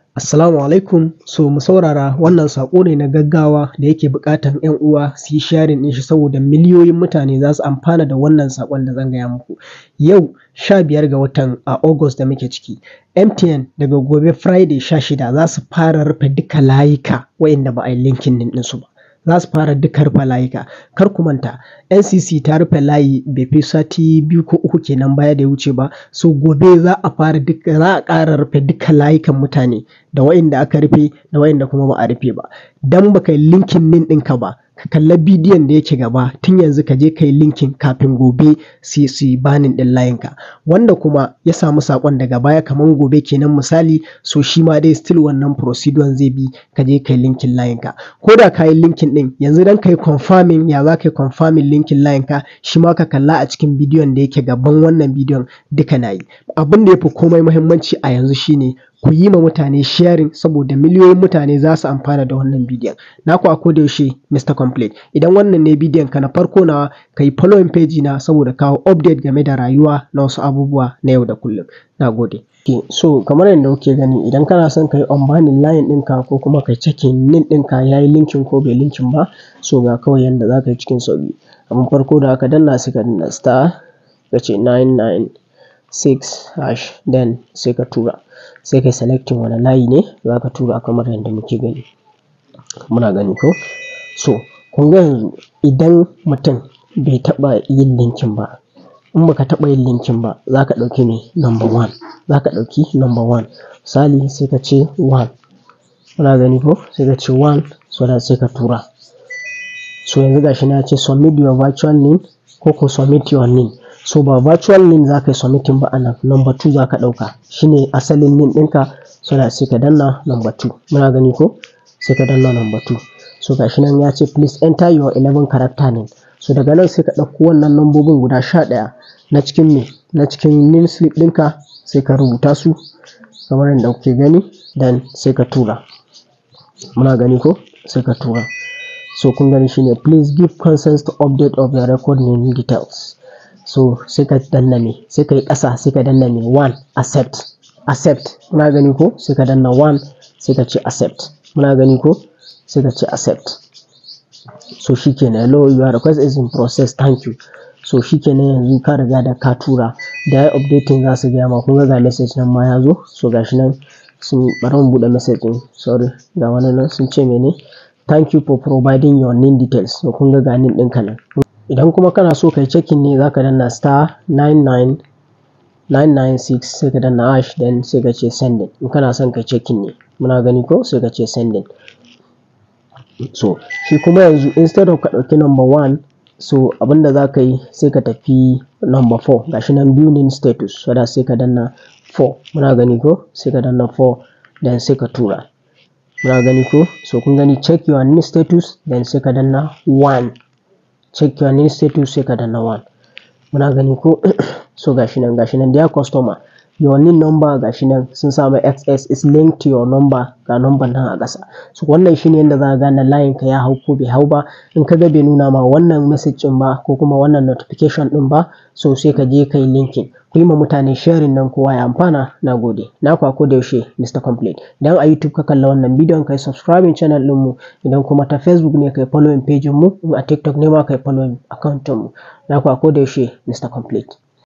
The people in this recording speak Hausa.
Assalamu alaikum. So mu saurara wannan saƙo ne na gaggawa da yake buƙatan 'yan uwa su yi sharing ɗin shi saboda miliyoyin mutane za su amfana da wannan saƙon da zan gaya muku. Yau sha biyar ga watan a August da muke ciki, MTN daga gobe Friday sha shida za su fara rufe duka layuka wa'inda ba a yi linking ɗin ɗinsu ba. Za su fara duka rufe layuka. Kar ku manta NCC ta rufe layi bai fi sati biyu ko uku kenan baya da ya wuce ba. So gobe za a fara duka za a ƙara rufe duka layukan mutane da wa'inda aka rufe da wa'inda kuma ba a rufe ba. Dan ba ka yi linking link ɗinka ba, ka kalla bidiyon da yake gaba tun yanzu ka je ka yi linking kafin gobe su su yi banning ɗin layinka. Wanda kuma ya samu saƙon daga baya kaman gobe kenan misali so shi ma dai still wannan procedure zai bi ka je ka yi linking layinka. Ko da ka yi linking ɗin yanzu don ka yi confirming ya za ka yi confirming linking layinka shi ma ka kalla a cikin bidiyon da yake gaban wannan bidiyon duka na yi. Abin da ya fi komai muhimmanci a yanzu shi ne ku yi ma mutane sharing saboda miliyoyin mutane za su amfana da wannan bidiyon. Naku a koda yaushe Mr. Complete. Idan wannan ne bidiyon ka na farko nawa ka yi following page na saboda kawo update game da rayuwa na wasu abubuwa na yau da kullum. Na gode. Okay, so kamar yadda kuke gani idan kana son ka yi unbanning line ɗinka ko kuma ka yi checking link ɗinka ya yi linking ko bai linking ba so ga kawai yanda za ka yi cikin sauƙi. Abin farko da aka danna sai ka danna star ka ce nine nine six hash then sai ka tura. Sai ka yi selecting wane layi ne za ka tura kamar yadda muke gani. Muna gani ko? So kun ga yanzu idan mutum bai taɓa yin linking ba, in ba ka taɓa yin linking ba za ka ɗauki me number one. Za ka ɗauki number one. Misali sai ka ce one. Muna gani ko? Sai ka ce one so that sai ka tura. So yanzu ga shi nan ya ce submit your virtual link ko ko submit your link. So ba virtual link za ka yi submitting ba anan number two za ka ɗauka. Shi ne asalin link ɗinka so that sai ka danna number two. Muna gani ko? Sai ka danna number two. So ga shi nan ya ce please enter your eleven character name. So daga nan sai ka ɗauko wannan lambobin guda sha ɗaya na cikin me? Na cikin name slip ɗinka sai ka rubuta su kamar yadda kuke gani then sai ka tura. Muna gani ko? Sai ka tura. So kun gani shi ne please give consent to update of your record name details. So sai ka danna me? Sai ka yi ƙasa sai ka danna me? One accept. Accept. Muna gani ko? Sai ka danna one sai ka ce accept. Muna gani ko? Sai ka ce accept. So shi kenan hello your request is in process thank you. So shi kenan yanzu ka riga da ka tura da yayi updating za su gaya ma kun ga ga message nan ma ya zo. So ga shi nan sun bari mu buɗe message ɗin sorry ga wani nan sun ce mene? Thank you for providing your name details. So kun ga ga name ɗinka nan. Idan kuma kana so ka yi checking ne za ka danna star nine nine nine nine six sai ka danna hash then sai ka ce sending. In kana son ka yi checking ne. Muna gani ko? Sai ka ce sending. So shi kuma yanzu instead of ka ɗauki number one so abin da za ka yi sai ka tafi number four. Ga shi nan view name status so that sai ka danna four. Muna gani ko? Sai ka danna four then sai ka tura. Muna gani ko? So kun gani check your name status then sai ka danna one. Check your name status sai ka danna one. Muna gani ko? so ga shi nan ga shi nan dear customer your NIN number ga shi nan sun sa mai XS is linked to your number ga number nan a ƙasa. So wannan shine yanda za ka gane layin ka ya hau ko bai hau ba. In ka ga bai nuna ma wannan message ɗin ba ko kuma wannan notification ɗin ba so sai ka je ka yi linking. Ku yi ma mutane sharing nan kowa ya amfana. Na gode. Naku a koda yaushe Mr. Complete. Idan a YouTube ka kalla wannan bidiyon ka yi subscribing channel ɗinmu. Idan kuma ta Facebook ne ka yi following page mu. In a TikTok ne ma ka yi following account ɗinmu. Naku a koda yaushe Mr. Complete.